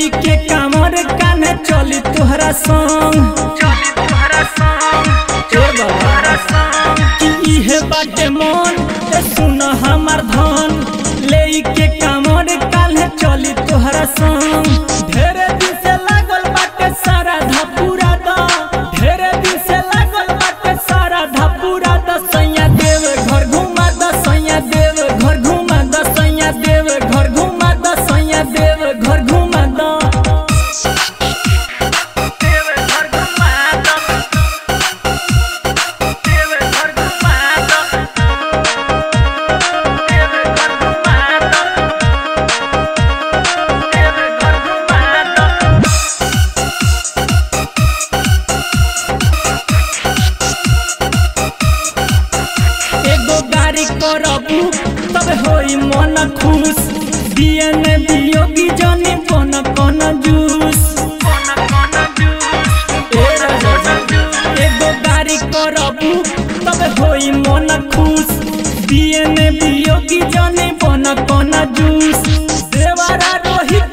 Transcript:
लेई के कामर काने चली तोहरा संग चली तोहरा संग ए बाबा कि इहे बाटे मन ए सुन हमार धन लेई के कामर काने चली तोहरा संग ढेरे दिन से लागल बाटे सारा धपूरा द ढेरे दिन से लागल बाटे सारा धपूरा द सैया देव घर घुमा द सैया देव घर घुमा द सैया देव घर घुमा द सैया देव घर घुमा द देवे घर घुमा दो देवे घर घुमा दो देवे घर घुमा दो देवे घर घुमा दो एगो गाड़ी करबू तब होई मन खुश बियन बियोगी जनी बन कन जूस कोन कोन जूस एगो गाड़ी करबू तब होई मन खुश बियन बियोगी जनी बन कन जूस देवरा रोहित